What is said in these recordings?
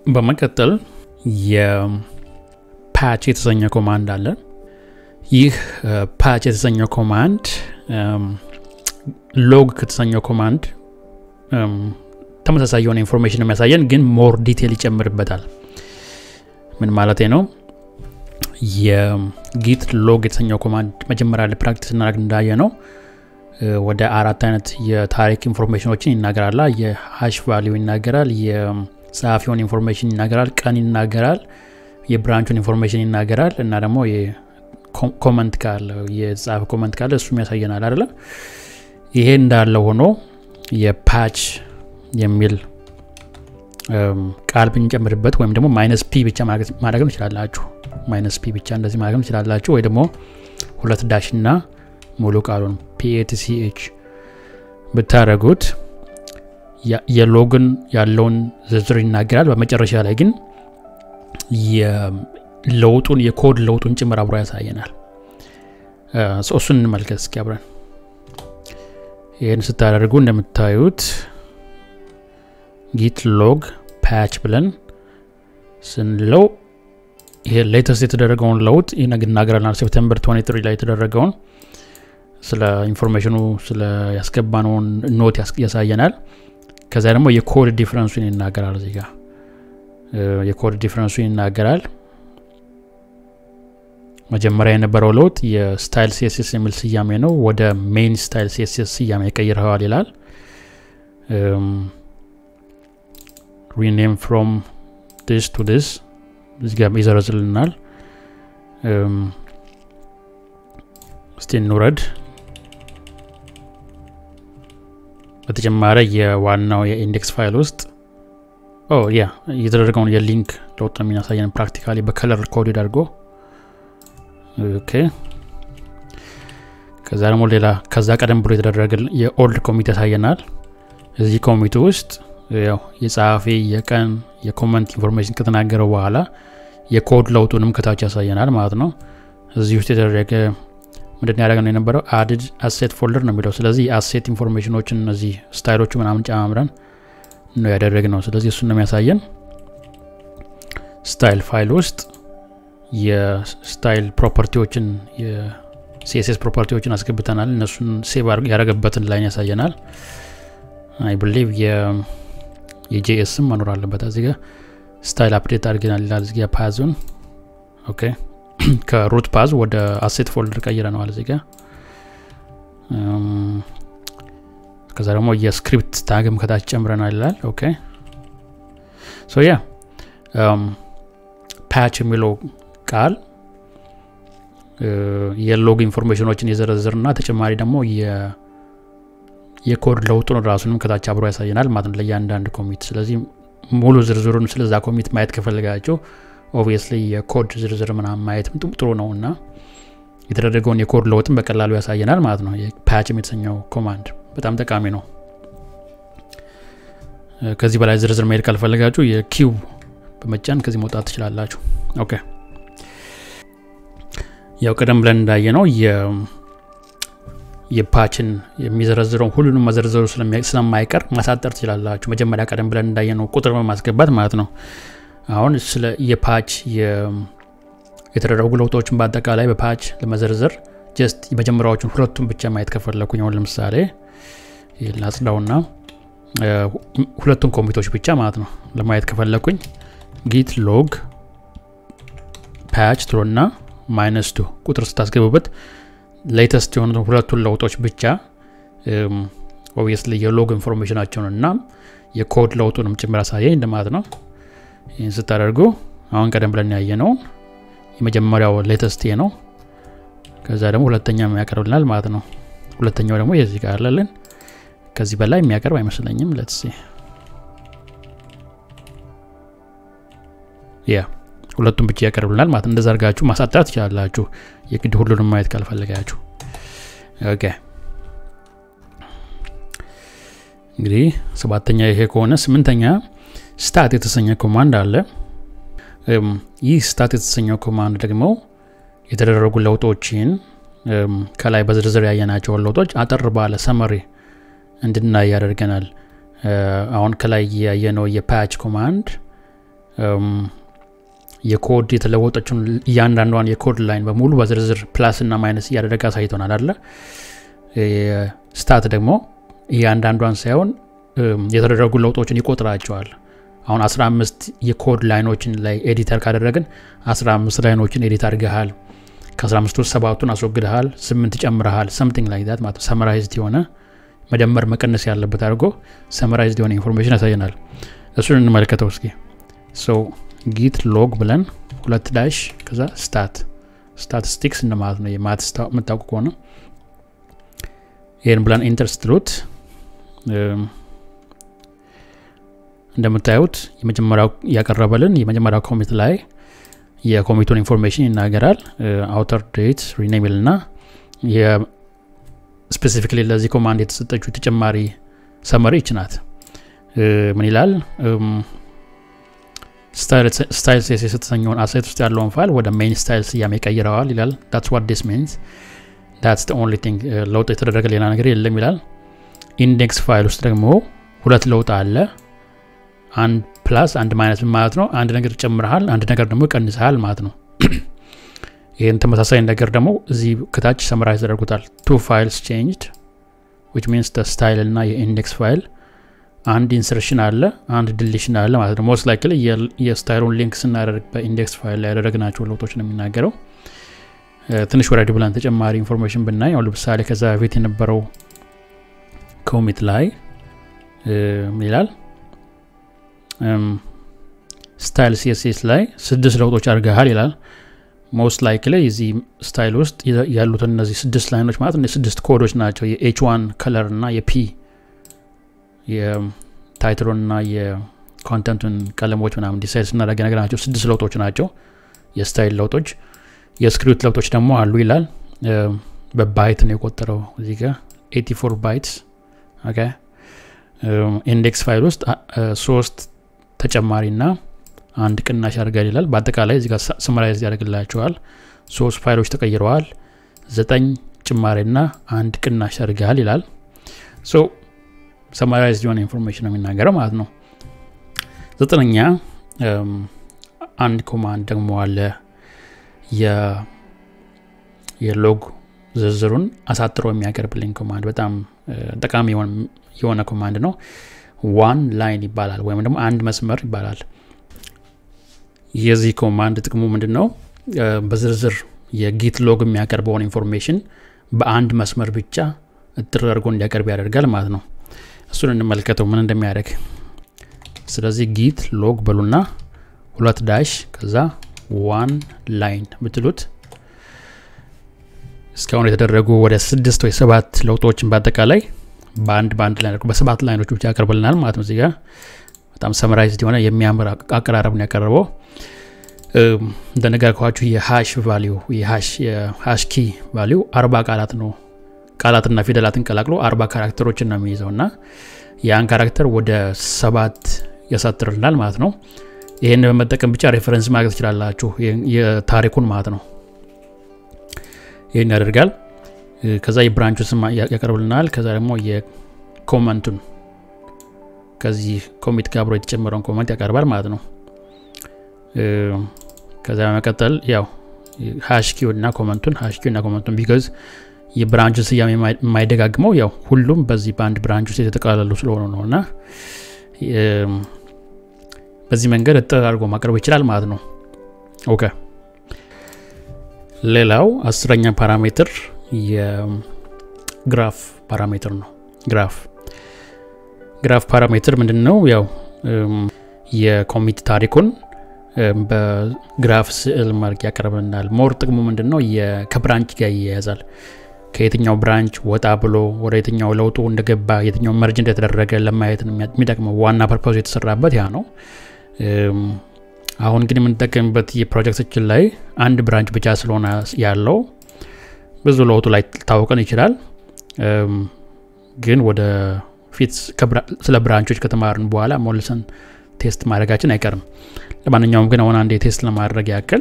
በመቀጠል የፓች የተሰኘ ኮማንድ አለ ይህ ፓች የተሰኘው ኮማንድ ሎግ ከተሰኘው ኮማንድ ተመሳሳይ የሆነ ኢንፎርሜሽን የሚያሳየን ግን ሞር ዲቴል ይጨምርበታል ምን ማለት ነው የጊት ሎግ የተሰኘው ኮማንድ መጀመሪያ ላይ ፕራክቲስ እናደርግ እንዳየ ነው ወደ አራት አይነት የታሪክ ኢንፎርሜሽኖችን ይናገራል የሀሽ ቫሊዩ ይናገራል የጸሐፊውን ኢንፎርሜሽን ይናገራል ቀን ይናገራል የብራንቹን ኢንፎርሜሽን ይናገራል እና ደግሞ ኮመንት ካለ የጻፈ ኮመንት ካለ እሱም ያሳየናል አይደለም ይሄ እንዳለ ሆኖ የፓች የሚል ቃል ብንጨምርበት ወይም ደግሞ ማይነስ ፒ ብቻ ማድረግም ትችላላችሁ ማይነስ ፒ ብቻ እንደዚህ ማድረግም ትችላላችሁ ወይ ደግሞ ሁለት ዳሽ እና ሙሉ ቃሉን ፒኤቲሲኤች ብታደረጉት የሎግን ያለውን ዝርዝር ይናገራል በመጨረሻ ላይ ግን ለውጡን የኮድ ለውጡን ጭምር አብሮ ያሳየናል እሱን እንመልከት እስኪ አብረን ይህን ስታደርጉ እንደምታዩት ጊት ሎግ ፓች ብለን ስንለው ይሄ ሌተስት የተደረገውን ለውጥ ይናገራልናል ሴፕተምበር 23 ላይ የተደረገውን ስለ ኢንፎርሜሽኑ ስለ ያስገባነውን ኖት ያሳየናል ከዚያ ደግሞ የኮድ ዲፍረንሱን ይናገራል እዚህ ጋር የኮድ ዲፍረንሱን ይናገራል መጀመሪያ የነበረው ለውጥ የስታይል ሴስስ የሚል ስያሜ ነው ወደ ሜን ስታይል ሴስስ ስያሜ ቀይረዋል ይላል ሪኔም ፍሮም ዲስ ቱ ዲስ እዚህ ጋር ይዘረዝልናል እስቲ እንውረድ በተጨማሪ የዋናው የኢንዴክስ ፋይል ውስጥ ያ የተደረገውን የሊንክ ለውጥ ነው የሚያሳየን ፕራክቲካሊ በከለር ኮድ አድርጎ ኦኬ ከዛ ደግሞ ሌላ ከዛ ቀደም ብሎ የተደረገ የኦልድ ኮሚት ያሳየናል እዚህ ኮሚቴ ውስጥ ያው የጸሐፊ የቀን የኮመንት ኢንፎርሜሽን ከተናገረው በኋላ የኮድ ለውጡንም ከታች ያሳየናል ማለት ነው እዚህ ውስጥ የተደረገ ምንድን ያደረገ ነው የነበረው አድድ አሴት ፎልደር ነው የሚለው ስለዚህ የአሴት ኢንፎርሜሽኖችን እነዚህ ስታይሎቹ ምናምን ጨማምረን ነው ያደረግ ነው ስለዚህ እሱን ነው የሚያሳየን ስታይል ፋይል ውስጥ የስታይል ፕሮፐርቲዎችን የሲኤስኤስ ፕሮፐርቲዎችን አስገብተናል እነሱን ሴቭ ያደረገበትን ላይን ያሳየናል አይ ብሊቭ የጄኤስም መኖር አለበት እዚህ ጋር ስታይል አፕዴት አድርገናል ይላል እዚህ ፓዙን ኦኬ ከሩት ፓዝ ወደ አሴት ፎልደር ቀይረነዋል እዚህ ጋር ከዛ ደግሞ የስክሪፕት ታግም ከታች ጨምረናል ይላል ኦኬ ሶ ያ ፓች የሚለው ቃል የሎግ ኢንፎርሜሽኖችን የዘረዝርና ተጨማሪ ደግሞ የኮድ ለውጡን ራሱንም ከታች አብሮ ያሳየናል ማለት ነው ለእያንዳንድ ኮሚት ስለዚህ ሙሉ ዝርዝሩን ስለዛ ኮሚት ማየት ከፈልጋቸው ኦብቪየስሊ የኮድ ዝርዝር ምናምን ማየትም ጥሩ ነው እና የተደረገውን የኮድ ለውጥን በቀላሉ ያሳየናል ማለት ነው ፓችም የተሰኘው ኮማንድ በጣም ጠቃሚ ነው ከዚህ በላይ ዝርዝር መሄድ ካልፈለጋችሁ የኪው በመጫን ከዚህ መውጣት ትችላላችሁ ኦኬ ያው ቀደም ብለን እንዳየ ነው የፓችን የሚዘረዝረውን ሁሉንም መዘርዘሩ ስለማይቀር ማሳጠር ትችላላችሁ መጀመሪያ ቀደም ብለን እንዳየ ነው ቁጥር በማስገባት ማለት ነው አሁን ስለ የፓች የተደረጉ ለውጦችን በአጠቃላይ በፓች ለመዘርዘር ጀስት የመጀመሪያዎቹን ሁለቱን ብቻ ማየት ከፈለኩኝ አሁን ለምሳሌ ላጽዳውና ሁለቱን ኮሚቶች ብቻ ማለት ነው ለማየት ከፈለኩኝ ጊት ሎግ ፓች ትሎና ማይነስ ቱ ቁጥር ስታስገቡበት ሌተስት የሆኑ ሁለቱን ለውጦች ብቻ ኦብቪየስሊ የሎግ ኢንፎርሜሽናቸውን እና የኮድ ለውጡንም ጭምር አሳየኝ እንደማለት ነው ይህን ስታደርጉ አሁን ቀደም ብለን ያየ ነው የመጀመሪያው ሌተስት ነው ከዛ ደግሞ ሁለተኛ የሚያቀርብልናል ማለት ነው ሁለተኛው ደግሞ የዚህ ጋር አለልን ከዚህ በላይ የሚያቀርብ አይመስለኝም ለትሴ ያ ሁለቱም ብቻ ያቀርብልናል ማለት እንደዛ አርጋችሁ ማሳጠር ትችላላችሁ የግድ ሁሉንም ማየት ካልፈለጋችሁ ኦኬ እንግዲህ ሰባተኛ ይሄ ከሆነ ስምንተኛ ስታት የተሰኘ ኮማንድ አለ ይህ ስታት የተሰኘው ኮማንድ ደግሞ የተደረጉ ለውጦችን ከላይ በዝርዝር ያየናቸውን ለውጦች አጠር ባለ ሰመሪ እንድናይ ያደርገናል አሁን ከላይ ያየነው የፓች ኮማንድ የኮድ የተለወጠችን እያንዳንዷን የኮድ ላይን በሙሉ በዝርዝር ፕላስ እና ማይነስ እያደረገ አሳይቶናል አለ ስታት ደግሞ እያንዳንዷን ሳይሆን የተደረጉ ለውጦችን ይቆጥራቸዋል አሁን 15 የኮድ ላይኖችን ላይ ኤዲተር ካደረግን 15 ላይኖችን ኤዲት አድርገሃል ከ15 ውስጥ ሰባቱን አስወግደሃል ስምንት ጨምረሃል ሰምቲንግ ላይ ዛት ማለት ሰመራይዝድ የሆነ መደመር መቀነስ ያለበት አድርጎ ሰመራይዝድ የሆነ ኢንፎርሜሽን ያሳየናል እሱን እንመለከተው እስኪ ሶ ጊት ሎግ ብለን ሁለት ዳሽ ከዛ ስታት ስታቲስቲክስ እንደማለት ነው የማት የምታውቁ ከሆነ ይህን ብለን ኢንተር ስትሉት እንደምታዩት የመጀመሪያው ያቀረበልን የመጀመሪያው ኮሚት ላይ የኮሚቱን ኢንፎርሜሽን ይናገራል አውተር ዴት ሪኔሚል ና ስፔሲፊክሊ ለዚህ ኮማንድ የተሰጠችው ተጨማሪ ሰመሪ ይችናት ምን ይላል ስታይል ሴስ የተሰኘውን አሴት ውስጥ ያለውን ፋይል ወደ ሜን ስታይል ስያሜ ቀይረዋል ይላል ዳትስ ዋት ዲስ ሚንስ ዳትስ ኦንሊ ቲንግ ለውጥ የተደረገ ሌላ ነገር የለም ይላል ኢንዴክስ ፋይል ውስጥ ደግሞ ሁለት ለውጥ አለ አንድ ፕላስ አንድ ማይነስ ማለት ነው አንድ ነገር ጨምረሃል አንድ ነገር ደግሞ ቀንሰሃል ማለት ነው ይህን ተመሳሳይ ነገር ደግሞ እዚህ ከታች ሰመራይዝ ተደርጉታል ቱ ፋይልስ ቼንጅድ ዊች ሚንስ ስታይል እና የኢንዴክስ ፋይል አንድ ኢንሰርሽን አለ አንድ ድሊሽን አለ ማለት ነው ሞስት ላይክል የስታይሉን ሊንክ ስናደርግ በኢንዴክስ ፋይል ላይ ያደረግናቸው ለውጦች ነው የሚናገረው ትንሽ ወረድ ብለን ተጨማሪ ኢንፎርሜሽን ብናይ አሁን ለምሳሌ ከዛ በፊት የነበረው ኮሚት ላይ ምን ይላል ስታይል ሲኤስኤስ ላይ ስድስት ለውጦች አድርገሃል ይላል ሞስት ላይክ ላይ እዚህ ስታይል ውስጥ ያሉትን እነዚህ ስድስት ላይኖች ማለት እነ ስድስት ኮዶች ናቸው የኤች ዋን ከለር እና የፒ የታይትሉን እና የኮንተንቱን ቀለሞች ምናምን ዲሳይድ ስናደረገ ነገር ናቸው ስድስት ለውጦች ናቸው የስታይል ለውጦች የስክሪፕት ለውጦች ደግሞ አሉ ይላል በባይት ነው የቆጠረው እዚህ ጋር 84 ባይትስ ኢንዴክስ ፋይል ውስጥ ሶስት ተጨማሪ ና አንድ ቅናሽ ያደርጋል ይላል በአጠቃላይ እዚጋ ስመራይዝ ያደርግላቸዋል ሶስት ፋይሎች ተቀይረዋል ዘጠኝ ጭማሪ ና አንድ ቅናሽ ያደርጋል ይላል ሶ ሰማራይዝ የሆነ ኢንፎርሜሽን ነው የሚናገረው ማለት ነው ዘጠነኛ አንድ ኮማንድ ደግሞ አለ የሎግ ዝርዝሩን አሳጥሮ የሚያቀርብልኝ ኮማንድ በጣም ጠቃሚ የሆነ ኮማንድ ነው ዋን ላይን ይባላል ወይም ደግሞ አንድ መስመር ይባላል የዚህ ኮማንድ ጥቅሙ ምንድን ነው በዝርዝር የጊት ሎግ የሚያቀርበውን ኢንፎርሜሽን በአንድ መስመር ብቻ እጥር አድርጎ እንዲያቀርብ ያደርጋል ማለት ነው እሱን እንመልከተው ምን እንደሚያደርግ ስለዚህ ጊት ሎግ በሉና ሁለት ዳሽ ከዛ ዋን ላይን ብትሉት እስካሁን የተደረጉ ወደ ስድስት ወይ ሰባት ለውጦችን በአጠቃላይ በአንድ በአንድ ላይ በሰባት ላይኖች ብቻ ያቀርብልናል ማለት ነው እዚጋ በጣም ሰመራይዝድ የሆነ የሚያምር አቀራረብ ነው ያቀረበው እንደነገርኳችሁ የሃሽ ቫሊዩ የሃሽ ኪ ቫሊዩ አርባ ቃላት ነው ቃላትና ፊደላትን ቀላቅሎ አርባ ካራክተሮችን ነው የሚይዘው እና ያን ካራክተር ወደ ሰባት ያሳጥርልናል ማለት ነው ይህን በመጠቀም ብቻ ሬፈረንስ ማግኘት ትችላላችሁ የታሪኩን ማለት ነው ይህን ያደርጋል ከዛ የብራንቹ ስም ያቀርብልናል ከዛ ደግሞ የኮመንቱን ከዚህ ኮሚት ጋር አብሮ የተጨመረውን ኮመንት ያቀርባል ማለት ነው ከዛ በመቀጠል ያው ሃሽኪው እና ኮመንቱን ሃሽኪው እና ኮመንቱን ቢገዝ የብራንቹን ስያሜ የማይደጋግመው ያው ሁሉም በዚህ በአንድ ብራንች ውስጥ የተጠቃለሉ ስለሆኑ ነው እና በዚህ መንገድ እጥር አድርጎ ማቅረብ ይችላል ማለት ነው ኦኬ ሌላው አስረኛ ፓራሜትር የግራፍ ፓራሜትር ነው ግራፍ ግራፍ ፓራሜትር ምንድን ነው ያው የኮሚት ታሪኩን በግራፍ ስዕል መልክ ያቀርብልናል ሞር ጥቅሙ ምንድን ነው ከብራንች ጋር ይያያዛል ከየትኛው ብራንች ወጣ ብሎ ወደ የትኛው ለውጡ እንደገባ የትኛው መርጅ እንደተደረገ ለማየት የሚጠቅመው ዋና ፐርፖዝ የተሰራበት ያ ነው አሁን ግን የምንጠቀምበት የፕሮጀክቶችን ላይ አንድ ብራንች ብቻ ስለሆነ ያለው ብዙ ለውጡ ላይ ታወቀን ይችላል ግን ወደ ፊት ስለ ብራንቾች ከተማርን በኋላ ሞልሰን ቴስት ማድረጋችን አይቀርም ለማንኛውም ግን አሁን አንድ ቴስት ለማድረግ ያክል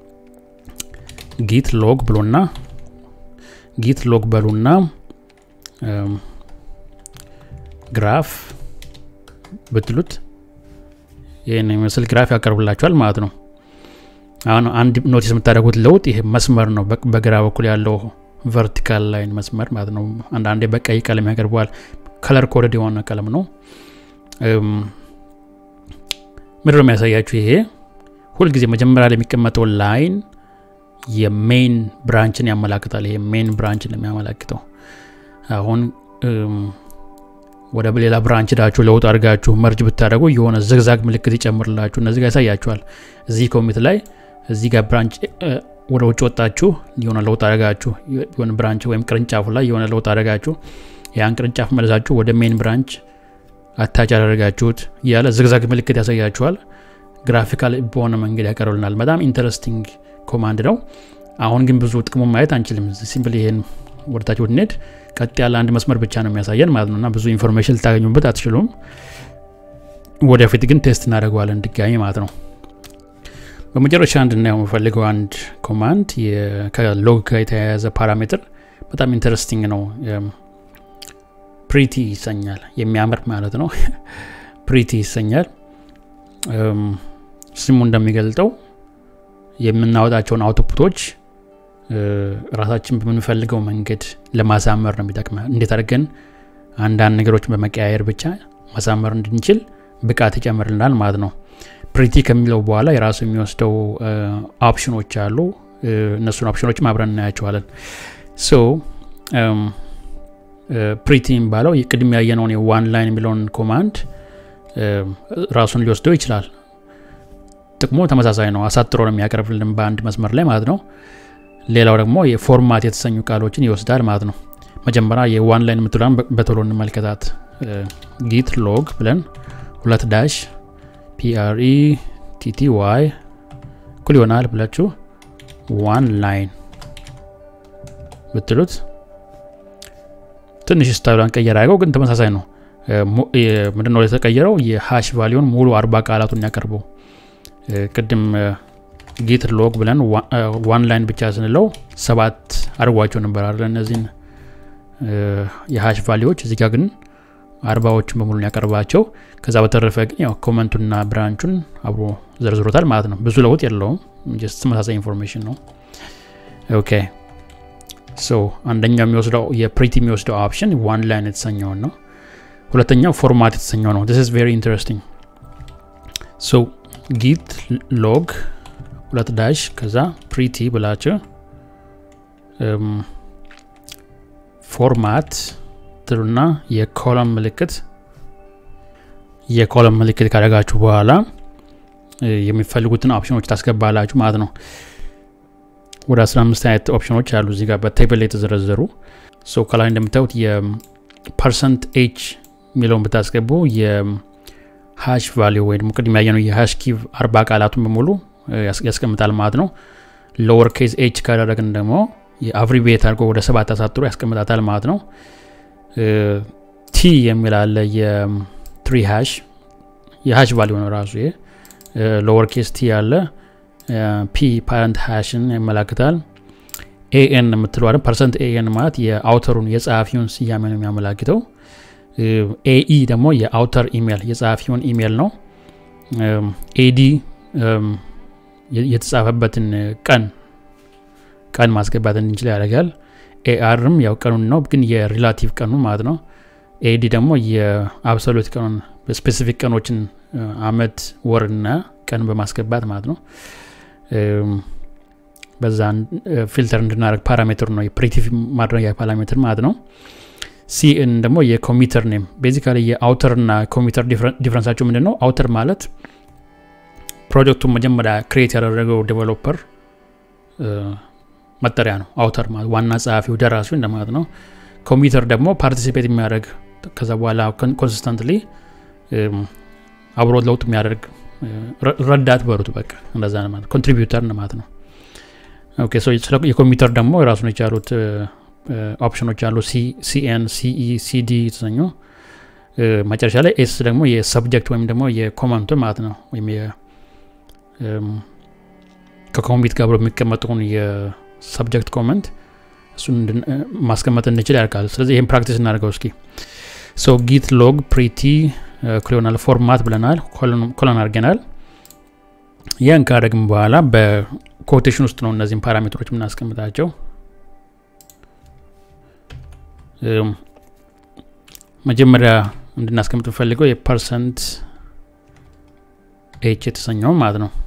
ጊት ሎግ ብሎና ጊት ሎግ በሉና ግራፍ ብትሉት ይህን የሚመስል ግራፍ ያቀርብላችኋል ማለት ነው አሁን አንድ ኖቲስ የምታደርጉት ለውጥ ይሄ መስመር ነው በግራ በኩል ያለው ቨርቲካል ላይን መስመር ማለት ነው አንዳንዴ በቀይ ቀለም ያቀርበዋል ከለር ኮደድ የሆነ ቀለም ነው ምድር የሚያሳያችሁ ይሄ ሁልጊዜ መጀመሪያ ላይ የሚቀመጠው ላይን የሜን ብራንችን ያመላክታል ይሄ ሜን ብራንችን የሚያመላክተው አሁን ወደ ሌላ ብራንች ዳችሁ ለውጥ አድርጋችሁ መርጅ ብታደረጉ የሆነ ዝግዛግ ምልክት ይጨምርላችሁ እነዚህ ጋር ያሳያችኋል እዚህ ኮሚት ላይ እዚህ ጋር ብራንች ወደ ውጭ ወጣችሁ የሆነ ለውጥ አደረጋችሁ የሆነ ብራንች ወይም ቅርንጫፉ ላይ የሆነ ለውጥ አደረጋችሁ ያን ቅርንጫፍ መለሳችሁ ወደ ሜን ብራንች አታች ያደረጋችሁት እያለ ዝግዛግ ምልክት ያሳያችኋል ግራፊካል በሆነ መንገድ ያቀርብልናል በጣም ኢንተረስቲንግ ኮማንድ ነው አሁን ግን ብዙ ጥቅሙን ማየት አንችልም ሲምፕል ይሄን ወደታች ብንሄድ ቀጥ ያለ አንድ መስመር ብቻ ነው የሚያሳየን ማለት ነው እና ብዙ ኢንፎርሜሽን ልታገኙበት አትችሉም ወደፊት ግን ቴስት እናደርገዋለን ድጋሚ ማለት ነው በመጨረሻ እንድናየው የምፈልገው አንድ ኮማንድ ከሎግ ጋር የተያያዘ ፓራሜትር በጣም ኢንተረስቲንግ ነው ፕሪቲ ይሰኛል የሚያምር ማለት ነው ፕሪቲ ይሰኛል ስሙ እንደሚገልጠው የምናወጣቸውን አውቶፑቶች ራሳችን በምንፈልገው መንገድ ለማሳመር ነው የሚጠቅመ እንዴት አድርገን አንዳንድ ነገሮችን በመቀያየር ብቻ ማሳመር እንድንችል ብቃት ይጨምርልናል ማለት ነው ፕሪቲ ከሚለው በኋላ የራሱ የሚወስደው ኦፕሽኖች አሉ እነሱን ኦፕሽኖችም አብረን እናያቸዋለን ሶ ፕሪቲ የሚባለው ቅድም ያየነውን የዋን ላይን የሚለውን ኮማንድ ራሱን ሊወስደው ይችላል ጥቅሙ ተመሳሳይ ነው አሳጥሮ ነው የሚያቀርብልን በአንድ መስመር ላይ ማለት ነው ሌላው ደግሞ የፎርማት የተሰኙ ቃሎችን ይወስዳል ማለት ነው መጀመሪያ የዋን ላይን የምትላን በቶሎ እንመልከታት ጊት ሎግ ብለን ሁለት ዳሽ ፒአርኢ ቲቲ ዋይ እኩል ይሆናል ብላችሁ ዋን ላይን ብትሉት ትንሽ ስታይሏን ቀየር አድርገው ግን ተመሳሳይ ነው ምንድነው የተቀየረው የሃሽ ቫሊዮን ሙሉ አርባ ቃላቱን ያቀርበው ቅድም ጌት ሎግ ብለን ዋን ላይን ብቻ ስንለው ሰባት አድርጓቸው ነበር አለ እነዚህን የሃሽ ቫሊዎች እዚህ ጋር ግን አርባዎችን በሙሉ ያቀርባቸው ከዛ በተረፈ ግን ያው ኮመንቱና ብራንቹን አብሮ ዘርዝሮታል ማለት ነው ብዙ ለውጥ የለውም ጀስት ተመሳሳይ ኢንፎርሜሽን ነው ኦኬ ሶ አንደኛው የሚወስደው የፕሪቲ የሚወስደው ኦፕሽን ዋን ላይን የተሰኘውን ነው ሁለተኛው ፎርማት የተሰኘው ነው ስ ቨሪ ኢንተረስቲንግ ሶ ጊት ሎግ ሁለት ዳሽ ከዛ ፕሪቲ ብላችሁ ፎርማት ትሉና የኮለም ምልክት የኮለም ምልክት ካደረጋችሁ በኋላ የሚፈልጉትን ኦፕሽኖች ታስገባላችሁ ማለት ነው ወደ 15 አይነት ኦፕሽኖች አሉ እዚህ ጋር በቴብል ላይ የተዘረዘሩ ሶ ከላይ እንደምታዩት የፐርሰንት ኤች የሚለውን ብታስገቡ የሃሽ ቫሊዩ ወይ ደግሞ ቅድም ያየነው የሃሽ ኪቭ አርባ ቃላቱን በሙሉ ያስቀምጣል ማለት ነው ሎወር ኬዝ ኤች ካደረግን ደግሞ የአብሪቤት አድርጎ ወደ ሰባት አሳጥሮ ያስቀምጣታል ማለት ነው ቲ የሚል አለ የትሪ ሃሽ የሃሽ ቫሊዩ ነው ራሱ ይሄ ሎወር ኬስ ቲ አለ ፒ ፓረንት ሃሽን ያመላክታል ኤኤን የምትለዋለ ፐርሰንት ኤኤን ማለት የአውተሩን የጸሐፊውን ስያሜ ነው የሚያመላክተው ኤኢ ደግሞ የአውተር ኢሜል የጸሐፊውን ኢሜል ነው ኤዲ የተጻፈበትን ቀን ቀን ማስገባት እንችል ያደርጋል ኤአርም ያው ቀኑን ነው ግን የሪላቲቭ ቀኑ ማለት ነው ኤዲ ደግሞ የአብሶሉት ቀኑን ስፔሲፊክ ቀኖችን አመት ወርና ቀን በማስገባት ማለት ነው በዛ ፊልተር እንድናደረግ ፓራሜትር ነው የፕሪቲቭ ማድረጊያ ፓራሜትር ማለት ነው ሲኤን ደግሞ የኮሚተር ኔም ቤዚካሊ የአውተር ና ኮሚተር ዲፍረንሳቸው ምንድን ነው አውተር ማለት ፕሮጀክቱን መጀመሪያ ክሬት ያደረገው ዴቨሎፐር መጠሪያ ነው አውተር ማለት ዋና ጸሐፊው ደራሲው እንደማለት ነው ኮምፒውተር ደግሞ ፓርቲሲፔት የሚያደርግ ከዛ በኋላ ኮንሲስተንትሊ አብሮ ለውጥ የሚያደርግ ረዳት በሩት በቃ እንደዛ ማለት ኮንትሪቢዩተር ማለት ነው ኦኬ ሶ የኮምፒውተር ደግሞ የራሱን የቻሉት ኦፕሽኖች አሉ ሲኤን ሲኢ ሲዲ የተሰኙ መጨረሻ ላይ ኤስ ደግሞ የሰብጀክት ወይም ደግሞ የኮመንቱ ማለት ነው ወይም ከኮምፒት ጋር ብሎ የሚቀመጠውን የሰብጀክት ኮመንት እሱን ማስቀመጥ እንችል ያርጋል ስለዚህ ይህም ፕራክቲስ እናደርገው እስኪ ሶ ጊት ሎግ ፕሪቲ ክሎናል ፎርማት ብለናል ኮሎን አድርገናል ያን ካደረግም በኋላ በኮቴሽን ውስጥ ነው እነዚህም ፓራሜትሮች የምናስቀምጣቸው መጀመሪያ እንድናስቀምጥ ፈልገው የፐርሰንት ኤች የተሰኘው ማለት ነው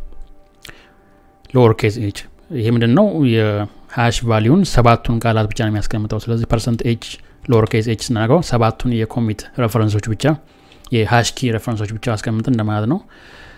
ሎወር ኬዝ ኤች ይሄ ምንድን ነው የሀሽ ቫሊዩን ሰባቱን ቃላት ብቻ ነው የሚያስቀምጠው ስለዚህ ፐርሰንት ኤች ሎወር ኬዝ ኤች ስናደርገው ሰባቱን የኮሚት ሬፈረንሶች ብቻ የሀሽ ኪ ሬፈረንሶች ብቻ አስቀምጥ እንደማለት ነው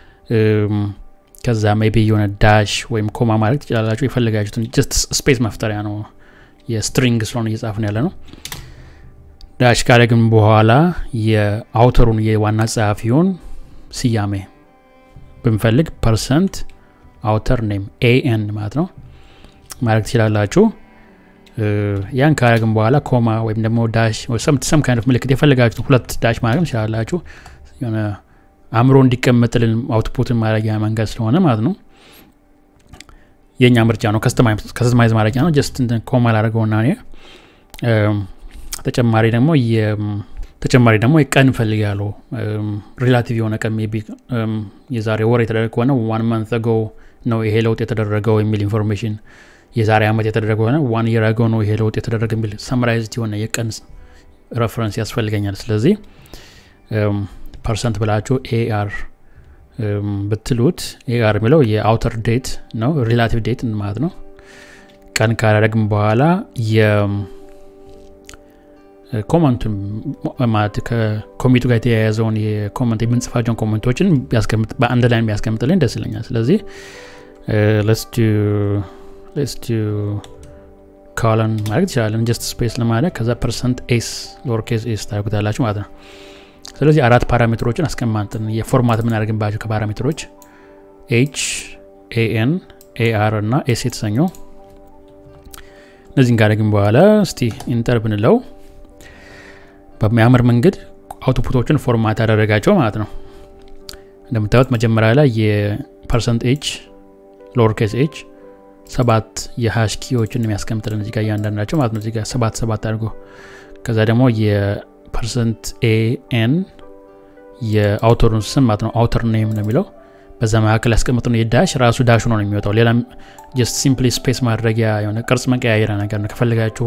ከዛ ሜቢ የሆነ ዳሽ ወይም ኮማ ማድረግ ትችላላችሁ የፈለጋችሁትን ጀስት ስፔስ መፍጠሪያ ነው የስትሪንግ ስለሆነ እየጻፍን ያለ ነው ዳሽ ካደረግን በኋላ የአውተሩን የዋና ጸሐፊውን ስያሜ ብንፈልግ ፐርሰንት አውተር ኔም ኤኤን ማለት ነው ማድረግ ትችላላችሁ ያን ካረግን በኋላ ኮማ ወይም ደግሞ ዳሽ ሰም ካይነት ምልክት የፈለጋችሁ ሁለት ዳሽ ማድረግ ትችላላችሁ የሆነ አእምሮ እንዲቀመጥልን አውትፑትን ማድረጊያ መንገድ ስለሆነ ማለት ነው የእኛ ምርጫ ነው ከስተማይዝ ማድረጊያ ነው ጀስት ኮማ ላደርገውና እኔ ተጨማሪ ደግሞ ተጨማሪ ደግሞ ቀን ፈልጋለሁ ሪላቲቭ የሆነ ቀን ቢ የዛሬ ወር የተደረገ ከሆነ ዋን መንት ጎ ነው ይሄ ለውጥ የተደረገው የሚል ኢንፎርሜሽን የዛሬ ዓመት የተደረገ ሆነ ዋን የር አገው ነው ይሄ ለውጥ የተደረገ የሚል ሰምራይዝድ የሆነ የቀን ረፈረንስ ያስፈልገኛል ስለዚህ ፐርሰንት ብላችሁ ኤአር ብትሉት ኤአር የሚለው የአውተር ዴት ነው ሪላቲቭ ዴት ማለት ነው ቀን ካደረግም በኋላ ኮመንቱን ማለት ከኮሚቱ ጋር የተያያዘውን የኮመንት የምንጽፋቸውን ኮመንቶችን በአንድ ላይ ቢያስቀምጥልኝ ደስ ይለኛል ስለዚህ ለስቱ ካለን ማድረግ ትችላለን ጀስት ስፔስ ለማድረግ ከዛ ፐርሰንት ኤስ ሎርኬስ ኤስ ታደርጉታላችሁ ማለት ነው ስለዚህ አራት ፓራሜትሮችን አስቀማጥን የፎርማት የምናደርግባቸው ከፓራሜትሮች ኤች ኤኤን ኤአር እና ኤስ የተሰኘው እነዚህን ካደረግን በኋላ እስቲ ኢንተር ብንለው በሚያምር መንገድ አውቶፑቶችን ፎርማት ያደረጋቸው ማለት ነው እንደምታዩት መጀመሪያ ላይ የፐርሰንት ኤች ሎወርኬስ ኤች ሰባት የሀሽ ኪዎችን የሚያስቀምጥልን እዚጋ እያንዳንዳቸው ማለት ነው እዚጋ ሰባት ሰባት አድርጎ ከዛ ደግሞ የፐርሰንት ኤኤን የአውተሩን ስም ማለት ነው አውተር ኔም ነው የሚለው በዛ መካከል ያስቀምጥ ነው የዳሽ ራሱ ዳሽ ነው የሚወጣው ሌላ ጀስት ሲምፕሊ ስፔስ ማድረጊያ የሆነ ቅርጽ መቀያየሪያ ነገር ነው ከፈልጋችሁ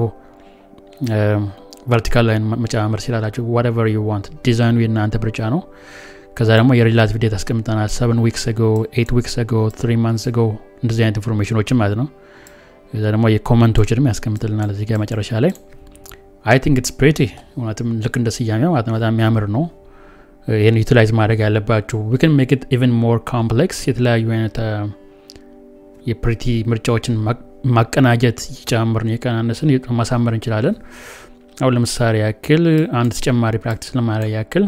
ቨርቲካል ላይን መጨማመር ሲላላችሁ ዋቨር ዩ ዋንት ዲዛይኑ የእናንተ ምርጫ ነው ከዛ ደግሞ የሪላቲቭ ዴት አስቀምጠናል ሰቨን ዊክስ ጎ ኤት ዊክስ ጎ ትሪ ማንስ ጎ እንደዚህ አይነት ኢንፎርሜሽኖችን ማለት ነው ከዛ ደግሞ የኮመንቶችንም ያስቀምጥልናል እዚህ ጋር መጨረሻ ላይ አይ ቲንክ ኢትስ ፕሬቲ እውነትም ልክ እንደ ስያሜ ማለት ነው በጣም የሚያምር ነው ይህን ዩቲላይዝ ማድረግ ያለባችሁ ዊክን ሜክ ኢት ኢቨን ሞር ኮምፕሌክስ የተለያዩ አይነት የፕሪቲ ምርጫዎችን ማቀናጀት እየጨማመርን የቀናነስን ማሳመር እንችላለን አሁን ለምሳሌ ያክል አንድ ተጨማሪ ፕራክቲስ ለማድረግ ያክል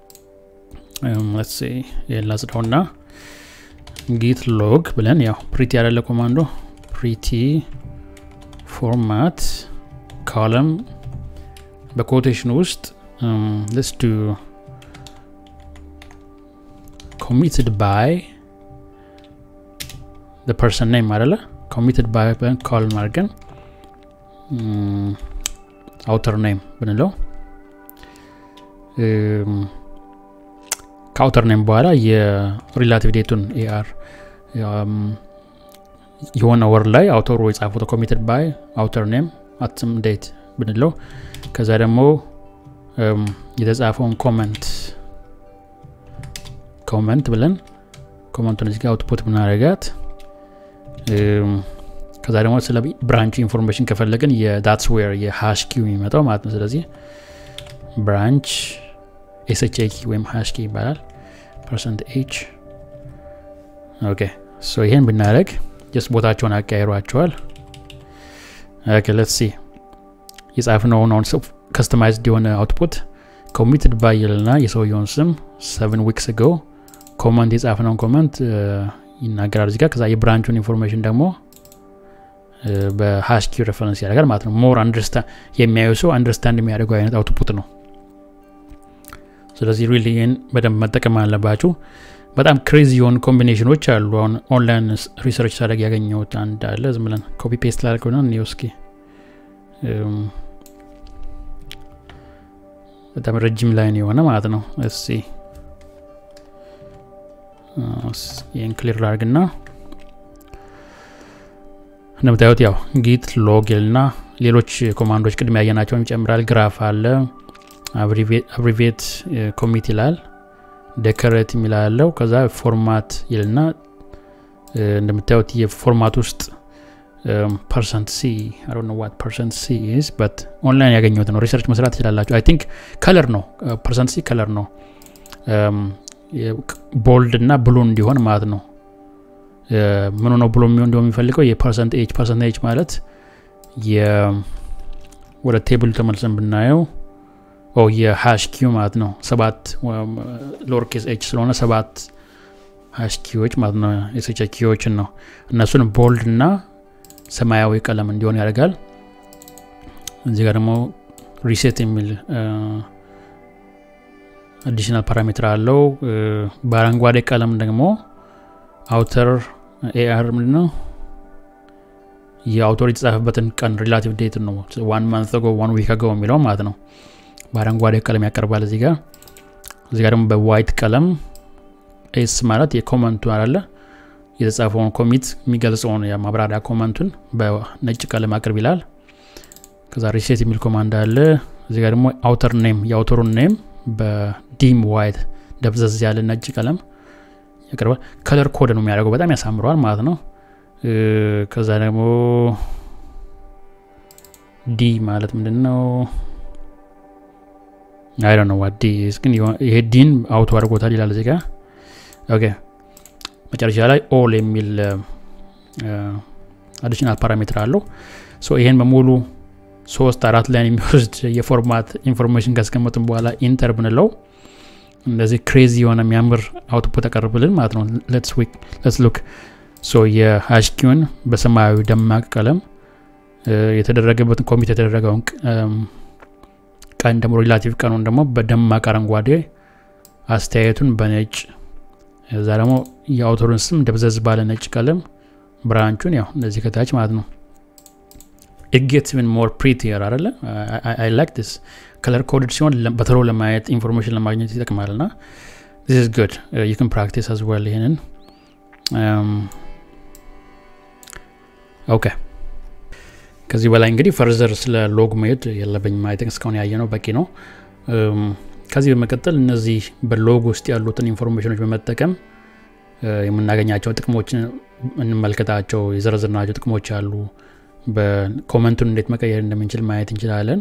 ላጽዳውና ጊት ሎግ ብለን ያው ፕሪቲ ያደለ ኮማንዶ ፕሪቲ ፎርማት ኮለም በኮቴሽን ውስጥ ስ ዱ ኮሚትድ ባይ ፐርሰን ኔም አደለ ኮሚትድ ባይ ብለን ኮልም አድርገን አውተር ኔም ብንለው ከአውተር ኔም በኋላ የሪላቲቭ ዴቱን ኤአር የሆነ ወር ላይ አውተሩ የጻፉት ኮሚትድ ባይ አውተር ኔም አትም ዴት ብንለው ከዛ ደግሞ የተጻፈውን ኮመንት ኮመንት ብለን ኮመንቱን እዚጋ አውትፑት ብናደረጋት ከዛ ደግሞ ስለ ብራንች ኢንፎርሜሽን ከፈለግን የዳትስ ዌር የሃሽ ኪው የሚመጣው ማለት ነው ስለዚህ ብራንች ኤስኤች ኪ ወይም ሃሽ ኪ ይባላል ፐርሰንት ኤች ኦኬ ሶ ይሄን ብናደረግ ጀስት ቦታቸውን አቀያይሯቸዋል ሌትስ ሲ የጻፍነውን አሁን ከስተማይዝድ የሆነ አውትፑት ኮሚትድ ባይልና የሰውየውን ስም ሰቨን ዊክስ ጎ ኮመንት የጻፍነውን ኮመንት ይናገራል እዚጋ ከዛ የብራንቹን ኢንፎርሜሽን ደግሞ በሃሽኪ ሬፈረንስ ያደርጋል ማለት ነው ሞር የሚያዩ ሰው አንደርስታንድ የሚያደርገው አይነት አውትፑት ነው ስለዚህ ሪሊ ይህን በደንብ መጠቀም አለባችሁ በጣም ክሬዚ የሆኑ ኮምቢኔሽኖች አሉ አሁን ኦንላይን ሪሰርች ሳደግ ያገኘሁት አንድ አለ ዝም ብለን ኮፒ ፔስት ላደርገው ና እስኪ በጣም ረጅም ላይን የሆነ ማለት ነው እስቲ ይህን ክሊር ላርግና እንደምታዩት ያው ጊት ሎግ ና ሌሎች ኮማንዶች ቅድሚያ ያየናቸውን ይጨምራል ግራፍ አለ አብሪቬት ኮሚት ይላል ደከረት የሚል አለው ከዛ ፎርማት ይልና እንደምታዩት የፎርማት ውስጥ ፐርሰንት ሲ ዋት ፐርሰንት ሲ ኢዝ በት ኦንላይን ያገኘሁት ነው ሪሰርች መስራት ትችላላችሁ አይ ቲንክ ከለር ነው ፐርሰንት ሲ ከለር ነው ቦልድ እና ብሉ እንዲሆን ማለት ነው ምኑ ነው ብሎ የሚሆን እንዲሆን የሚፈልገው የፐርሰንት ኤጅ ፐርሰንት ኤጅ ማለት ወደ ቴብል ተመልሰን ብናየው የሃሽ ኪው ማለት ነው ሰባት ሎርኬስ ኤች ስለሆነ ሰባት ሃሽ ኪዎች ማለት ነው የስቸ ኪዎችን ነው እነሱን ቦልድ እና ሰማያዊ ቀለም እንዲሆን ያደርጋል እዚህ ጋር ደግሞ ሪሴት የሚል አዲሽናል ፓራሜትር አለው በአረንጓዴ ቀለም ደግሞ አውተር ኤአር ምንድ ነው የአውቶር የተጻፈበትን ቀን ሪላቲቭ ዴት ነው ዋን ማንት ጎ ዋን ዊክ አገው የሚለው ማለት ነው በአረንጓዴ ቀለም ያቀርባል እዚህ ጋር እዚህ ጋር ደግሞ በዋይት ቀለም ኤስ ማለት የኮመንቱ አለ የተጻፈውን ኮሚት የሚገልጸውን የማብራሪያ ኮመንቱን በነጭ ቀለም አቅርብ ይላል ከዛ ሪሴት የሚል ኮማንድ አለ እዚህ ጋር ደግሞ አውተር ኔም የአውተሩን ኔም በዲም ዋይት ደብዘዝ ያለ ነጭ ቀለም ያቀርባል ከለር ኮድ ነው የሚያደርገው በጣም ያሳምረዋል ማለት ነው ከዛ ደግሞ ዲ ማለት ምንድን ነው አይ ነው ዋዲ ግን ይሄ ዲን አውቶ አድርጎታል ይላል እዚህ ጋር ኦኬ መጨረሻ ላይ ኦል የሚል አዲሽናል ፓራሜትር አለው ይሄን በሙሉ ሶስት አራት ላይን የሚወስድ የፎርማት ኢንፎርሜሽን ካስቀመጥን በኋላ ኢንተር ብንለው እንደዚህ ክሬዚ የሆነ የሚያምር አውትፑት ያቀርብልን ማለት ነው ለትስ ሉክ ሶ የሃሽኪውን በሰማያዊ ደማቅ ቀለም የተደረገበትን ኮሚት የተደረገውን ቀን ደግሞ ሪላቲቭ ቀኑን ደግሞ በደማቅ አረንጓዴ አስተያየቱን በነጭ እዛ ደግሞ የአውተሩን ስም ደብዘዝ ባለ ነጭ ቀለም ብራንቹን ያው እንደዚህ ከታች ማለት ነው ኢጌት ምን ሞር ፕሪቲየር አለ አይ ላይክ ዲስ ከለር ኮድድ ሲሆን በተሎ ለማየት ኢንፎርሜሽን ለማግኘት ይጠቅማል ና ዚስ ኢዝ ጉድ ዩ ካን ፕራክቲስ አዝ ዌል ይህንን ኦኬ ከዚህ በላይ እንግዲህ ፈርዘር ስለ ሎግ መሄድ የለብኝ ማየት እስካሁን ያየ ነው በቂ ነው ከዚህ በመቀጠል እነዚህ በሎግ ውስጥ ያሉትን ኢንፎርሜሽኖች በመጠቀም የምናገኛቸው ጥቅሞችን እንመልከታቸው የዘረዝርናቸው ጥቅሞች አሉ በኮመንቱን እንዴት መቀየር እንደምንችል ማየት እንችላለን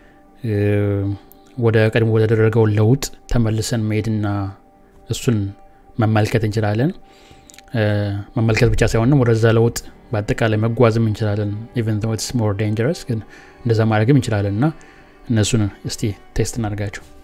ወደ ቀድሞ ወደተደረገው ለውጥ ተመልሰን መሄድና እሱን መመልከት እንችላለን መመልከት ብቻ ሳይሆንም ወደዛ ለውጥ በአጠቃላይ መጓዝም እንችላለን ኢቨን ሞር ዴንጀረስ ግን እንደዛ ማድረግም እንችላለን እና እነሱን እስቲ ቴስት እናደርጋቸው